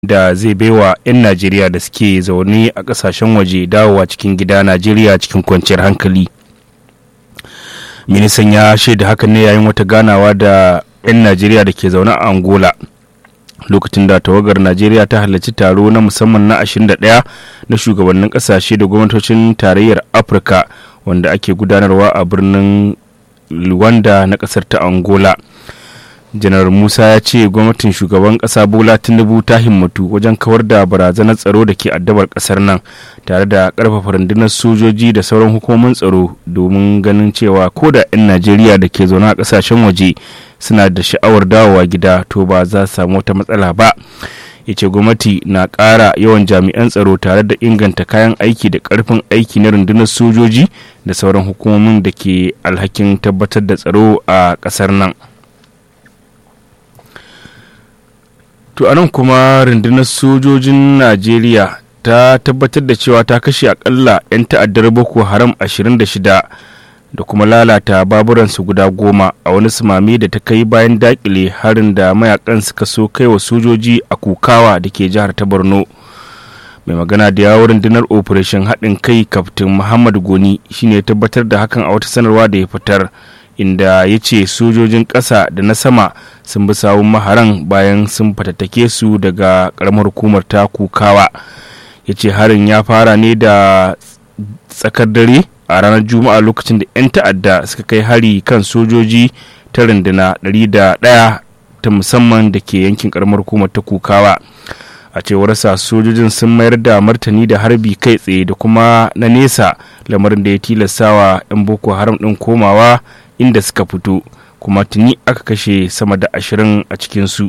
da zai baiwa 'yan najeriya da suke zaune a kasashen waje dawowa cikin gida najeriya cikin kwanciyar hankali ministan ya shaida hakan ne yayin wata ganawa da 'yan najeriya da ke zaune a angola lokacin da tawagar najeriya ta halarci taro na musamman na 21 na shugabannin kasashe da gwamnatocin tarayyar afirka wanda ake gudanarwa a birnin luwanda na kasar ta angola janar musa ya ce gwamnatin shugaban kasa bola tinubu ta himmatu wajen kawar da barazanar tsaro da ke addabar kasar nan tare da karfafa rundunar sojoji da sauran hukumomin tsaro domin ganin cewa ko da 'yan najeriya da ke zaune a kasashen waje suna da sha'awar dawowa gida to ba za su samu wata matsala ba ya ce gwamnati na ƙara yawan jami'an tsaro tare da inganta kayan aiki da ƙarfin aiki na rundunar sojoji da sauran hukumomin da ke alhakin tabbatar da tsaro a ƙasar nan to anan kuma rundunar sojojin najeriya ta tabbatar da cewa ta kashe akalla 'yan ta'addar boko haram 26 da kuma lalata baburansu guda goma a wani sumami da ta kai bayan dakile harin da mayakan suka so kai wa sojoji a kukawa da ke jihar ta borno mai magana da yawon rundunar operation haɗin kai kaftin muhammad goni shine tabbatar da hakan a wata sanarwa da ya fitar inda ya ce sojojin ƙasa da na sama sun bi sawun maharan bayan sun fatattake su daga ƙaramar hukumar ta kukawa ya ce harin ya fara ne da tsakar dare a ranar juma'a lokacin da 'yan ta'adda suka kai hari kan sojoji ta runduna 101 ta musamman da ke yankin ƙaramar hukumar ta kukawa a cewar sa sojojin sun mayar da martani da harbi kai tsaye da kuma na nesa lamarin da ya tilastawa 'yan boko haram ɗin komawa inda suka fito kuma tuni aka kashe sama da ashirin a cikinsu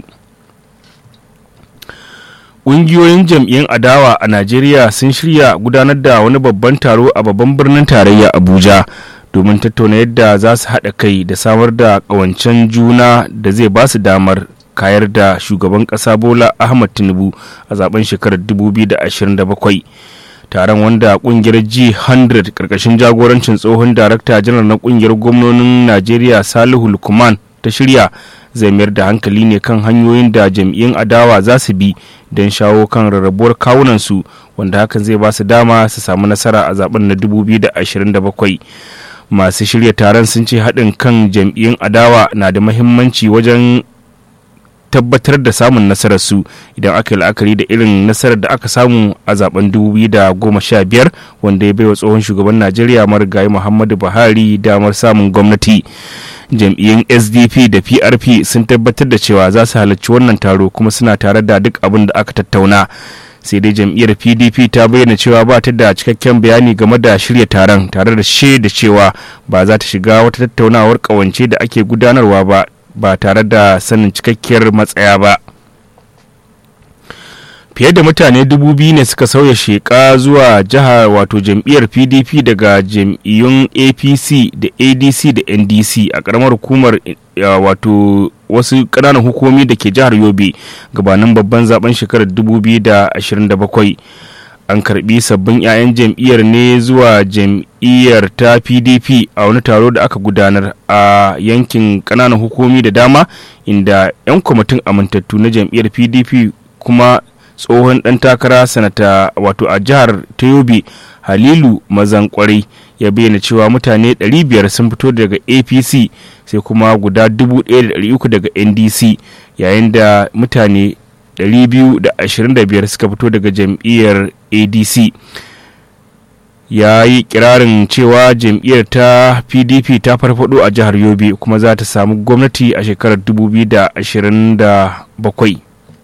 ƙungiyoyin jam'iyyun adawa a najeriya sun shirya gudanar da wani babban taro a babban birnin tarayya abuja domin tattauna yadda za su haɗa kai da samar da ƙawancen juna da zai ba su damar kayar da shugaban ƙasa bola ahmad tinubu a zaben shekarar 2027 taron wanda kungiyar g100 karkashin jagorancin tsohon darakta janar na kungiyar gwamnonin najeriya salihu lukman ta shirya zai mayar da hankali ne kan hanyoyin da jam'iyyun adawa za su bi don shawo kan rarrabuwar kawunansu wanda hakan zai ba su dama su samu nasara a zaben na 2027 masu shirya taron sun ce haɗin kan jam'iyyun adawa na da mahimmanci wajen tabbatar da samun nasararsu idan aka yi la'akari da irin nasarar da aka samu a zaben 2015 wanda ya baiwa tsohon shugaban najeriya marigayi muhammadu buhari damar samun gwamnati jam'iyyun sdp da prp sun tabbatar da cewa za su halarci wannan taro kuma suna tare da duk abin da aka tattauna sai dai jam'iyyar pdp ta bayyana cewa ba ta da cikakken bayani game da shirya taron tare da shaida cewa ba za ta shiga wata tattaunawar kawance da ake gudanarwa ba ba tare da sanin cikakkiyar matsaya ba fiye da mutane dubu biyu ne suka sauya sheka zuwa jihar wato jam'iyyar pdp daga jam'iyyun apc da adc da ndc a karamar hukumar wato wasu ƙananan hukumomi da ke jihar yobe gabanin babban zaben shekarar 2027 an karbi sabbin 'ya'yan jam'iyyar ne zuwa jam'iyyar ta pdp a wani taro da aka gudanar a yankin kananan hukumi da dama inda 'yan kwamitin amintattu na jam'iyyar pdp kuma tsohon ɗan takara sanata wato a jihar ta yobe halilu mazan kwarai ya bayyana cewa mutane 500 sun fito daga apc sai kuma guda 1,300 daga ndc yayin da mutane 225 suka fito daga jam'iyyar adc ya yi kirarin cewa jam'iyyar ta pdp ta farfado a jihar yobe kuma za ta samu gwamnati a shekarar 2027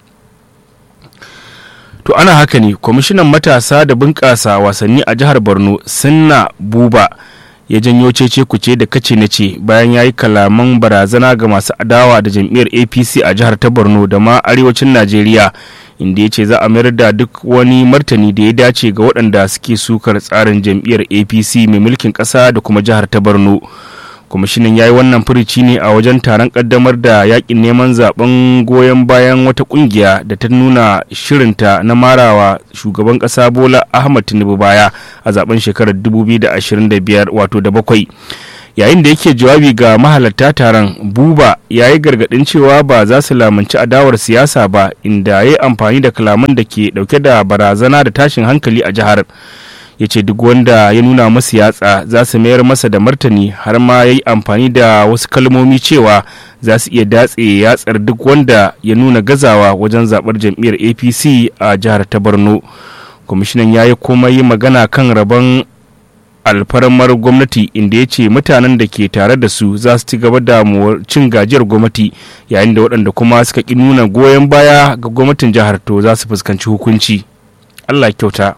to ana haka ne kwamishinan matasa da bunƙasa wasanni a jihar borno sinna buba ya janyo cece kuce da kace na ce bayan ya yi kalaman barazana ga masu adawa da jam'iyyar apc a jihar ta borno da ma arewacin najeriya inda ya ce za a mayar da duk wani martani da ya dace ga waɗanda suke sukar tsarin jam'iyyar apc mai mulkin ƙasa da kuma jihar ta borno kwamishinan ya yi wannan furici ne a wajen taron kaddamar da yakin neman zaben goyon bayan wata kungiya da ta nuna shirinta na marawa shugaban kasa bola ahmad tinubu baya a zaben shekarar 2025 wato da bakwai yayin da yake jawabi ga mahalarta taron buba ya yi gargadin cewa ba za su lamunci adawar siyasa ba inda ya yi amfani da kalaman da ke dauke da barazana da tashin hankali a jihar ya ce duk wanda ya nuna masu yatsa za su mayar masa da martani har ma ya yi amfani da wasu kalmomi cewa za su iya datse yatsar duk wanda ya nuna gazawa wajen zaɓar jam'iyyar apc a jihar ta borno kwamishinan ya yi kuma yi magana kan rabon alfarmar gwamnati inda ya ce mutanen da ke tare da su za su ci gaba da cin gajiyar gwamnati yayin da waɗanda kuma suka ƙi nuna goyon baya ga gwamnatin jihar to za su fuskanci hukunci allah kyauta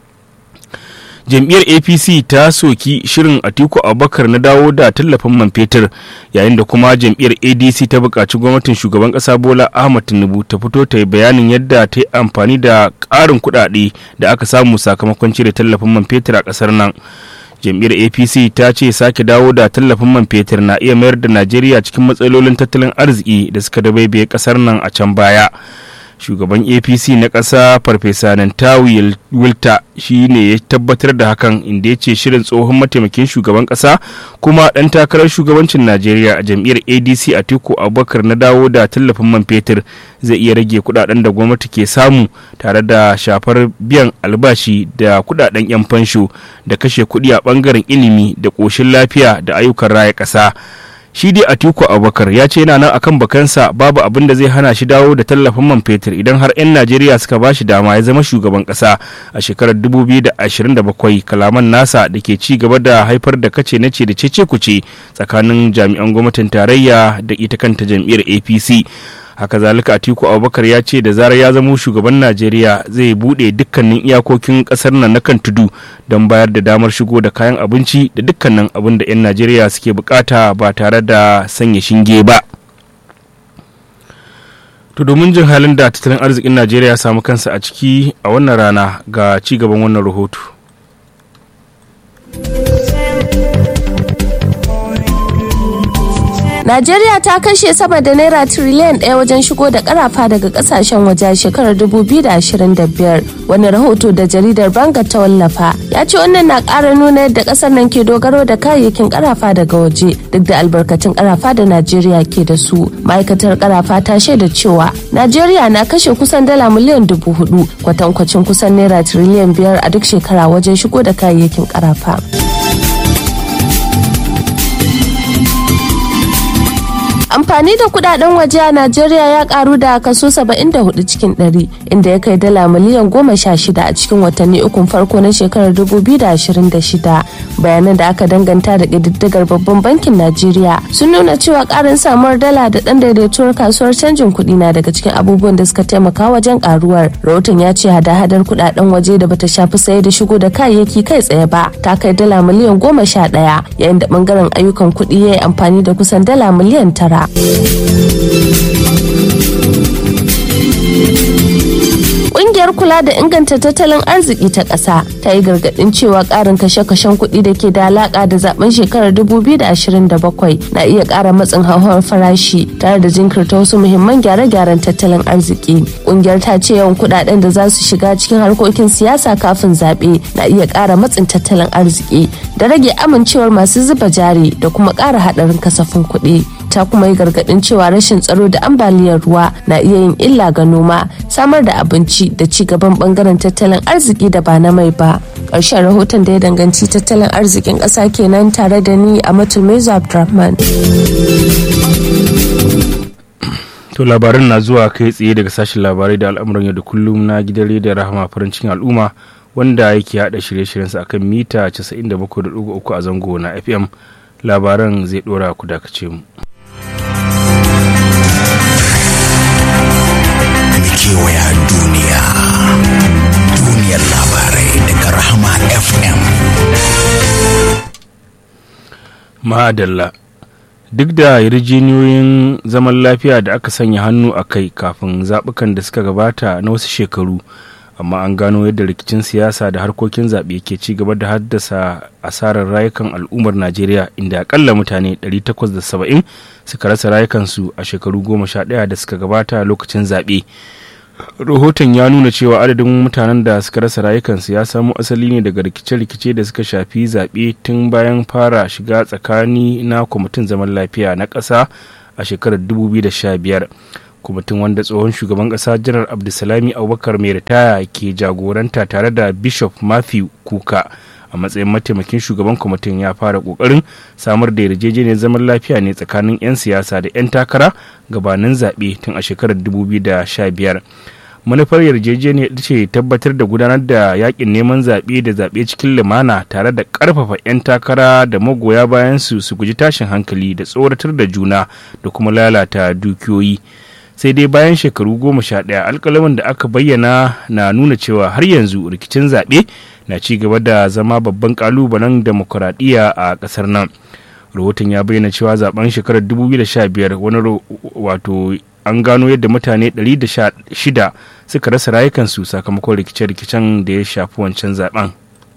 jam'iyyar apc ta soki shirin atiku abubakar na dawo da tallafin man fetur yayin da kuma jam'iyyar adc ta buƙaci gwamnatin shugaban ƙasa bola ahmad tinubu ta fito ta yi bayanin yadda ta yi amfani da ƙarin kuɗaɗe da aka samu sakamakon cire tallafin man fetur a ƙasar nan jam'iyyar apc ta ce sake dawo da tallafin man fetur na iya mayar da najeriya cikin matsalolin tattalin arziki da suka dabaibaye ƙasar nan a can baya shugaban apc na ƙasa farfesa nantawi wilta shi ne ya tabbatar da hakan inda ya ce shirin tsohon mataimakin shugaban ƙasa kuma ɗan takarar shugabancin najeriya a jam'iyyar adc a teku abubakar na dawo da tallafin man fetur zai iya rage kudaden da gwamnati ke samu tare da shafar biyan albashi da kudaden 'yan fansho da kashe kuɗi a ɓangaren ilimi da ƙoshin lafiya da ayyukan raya ƙasa shi dai atiku abubakar ya ce yana nan akan bakansa babu abin da zai hana shi dawo da tallafin man fetur idan har 'yan najeriya suka ba shi dama ya zama shugaban kasa a shekarar 2027 kalaman nasa da ke ci gaba da haifar da kace na ce da cece kuce tsakanin jami'an gwamnatin tarayya da ita kanta jam'iyyar apc haka zalika atiku abubakar ya ce da zarar ya zamo shugaban najeriya zai bude dukkanin iyakokin kasar nan na kan tudu don bayar da damar shigo da kayan abinci da dukkanin abin da 'yan najeriya suke bukata ba tare da sanya shinge ba to domin jin halin da tattalin arzikin najeriya ya samu kansa a ciki a wannan rana ga ci gaban wannan rahoto Najeriya ta kashe sama da naira tiriliyan ɗaya wajen shigo da karafa daga kasashen waje a shekarar 2025. Wani rahoto da jaridar Banga ta wallafa ya ce wannan na ƙara nuna yadda ƙasar nan ke dogaro da kayayyakin karafa daga waje duk da albarkatun karafa da Najeriya ke da su. Ma'aikatar karafa ta shaida cewa Najeriya na kashe kusan dala miliyan dubu hudu kwatankwacin kusan naira tiriliyan biyar a duk shekara wajen shigo da kayayyakin karafa. amfani da kudaden waje a najeriya ya karu da kaso 74 cikin 100 inda ya kai dala miliyan 16 a cikin watanni ukun farko na shekarar 2026 bayanan da aka danganta da ƙididdigar babban bankin najeriya sun nuna cewa karin samuwar dala da ɗan daidaituwar kasuwar canjin kuɗi na daga cikin abubuwan da suka taimaka wajen karuwar rahoton ya ce hada-hadar kudaden waje da bata shafi saye da shigo da kayayyaki kai tsaye ba ta kai dala miliyan 11 yayin da bangaren ayyukan kuɗi ya yi amfani da kusan dala miliyan tara Ƙungiyar kula da inganta tattalin arziki ta ƙasa ta yi gargaɗin cewa ƙarin kashe-kashen kuɗi da ke da alaƙa da zaben shekarar 2027 na iya ƙara matsin hauhawar farashi tare da jinkirta wasu muhimman gyare-gyaren tattalin arziki. Ƙungiyar ta ce yawan kuɗaɗen da za su shiga cikin harkokin siyasa kafin zaɓe na iya ƙara matsin tattalin arziki da rage amincewar masu zuba jari da kuma ƙara haɗarin kasafin kuɗi. ta kuma yi gargadin cewa rashin tsaro da ambaliyar ruwa na iya yin illa ga noma samar da abinci da ci gaban bangaren tattalin arziki da ba na mai ba ƙarshen rahoton da ya danganci tattalin arzikin ƙasa kenan tare da ni a matulmezu abdurrahman to labarin na zuwa kai tsaye daga sashen labarai da al'amuran yau da kullum na gidan rediyon rahama farin cikin al'umma wanda yake hada shirye-shiryensa akan mita 97.3 a zango na fm labaran zai dora ku dakace mu kewaya duniya duniyar labarai daga rahama fm ma'adalla duk da yarjejeniyoyin zaman lafiya da aka sanya hannu a kai kafin zaɓukan da suka gabata na wasu shekaru amma an gano yadda rikicin siyasa da harkokin zaɓe ke ci gaba da haddasa asarar rayukan al'ummar najeriya inda akalla mutane 870 suka rasa rayukansu a shekaru 11 da suka gabata lokacin zaɓe rahoton ya nuna cewa adadin mutanen da suka rasa rayukansu ya samo asali ne daga rikice-rikice da suka shafi zaɓe tun bayan fara shiga tsakani na kwamitin zaman lafiya na ƙasa a shekarar 2015 kwamitin wanda tsohon shugaban ƙasa janar abdulsalami abubakar mai ritaya ke jagoranta tare da bishop matthew kuka a matsayin mataimakin shugaban kwamitin ya fara kokarin samar da yarjejeniyar zaman lafiya ne tsakanin 'yan siyasa da 'yan takara gabanin zaɓe tun a shekarar 2015 manufar yarjejeniyar ce tabbatar da gudanar da yakin neman zaɓe da zaɓe cikin lumana tare da ƙarfafa 'yan takara da magoya bayan su su guji tashin hankali da tsoratar da juna da kuma lalata dukiyoyi sai dai bayan shekaru goma sha ɗaya alkalamin da aka bayyana na nuna cewa har yanzu rikicin zaɓe na ci gaba da zama babban kalubalen demokuraɗiyya a ƙasar nan rahoton ya bayyana cewa zaben shekarar 2015 wani wato an gano yadda mutane 116 suka rasa rayukansu sakamakon rikice-rikicen da ya shafi wancan zaben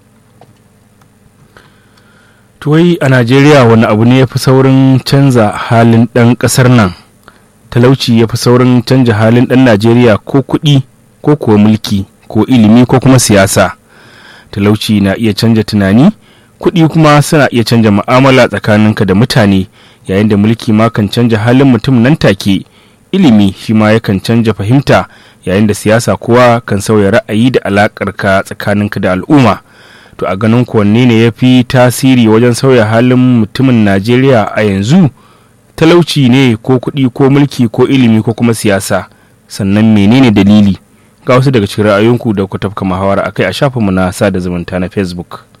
tuwai a najeriya wani abu ne ya fi saurin canza halin ɗan ƙasar nan talauci ya fi saurin canja halin ɗan najeriya ko kuɗi ko kuwa mulki ko ilimi ko kuma siyasa talauci na iya canja tunani kuɗi kuma suna iya canja mu'amala tsakaninka da mutane yayin da mulki ma kan canja halin mutum nan take ilimi shi ma yakan canja fahimta yayin da siyasa kowa kan sauya ra'ayi da alaƙarka tsakaninka da al'umma to a ganin wanne ne ya fi tasiri wajen sauya halin mutumin najeriya a yanzu talauci ne ko kuɗi ko mulki ko ilimi ko kuma siyasa sannan menene dalili ga wasu daga cikin ra'ayoyinku da ku tafka muhawara akai a shafinmu na sada zumunta na facebook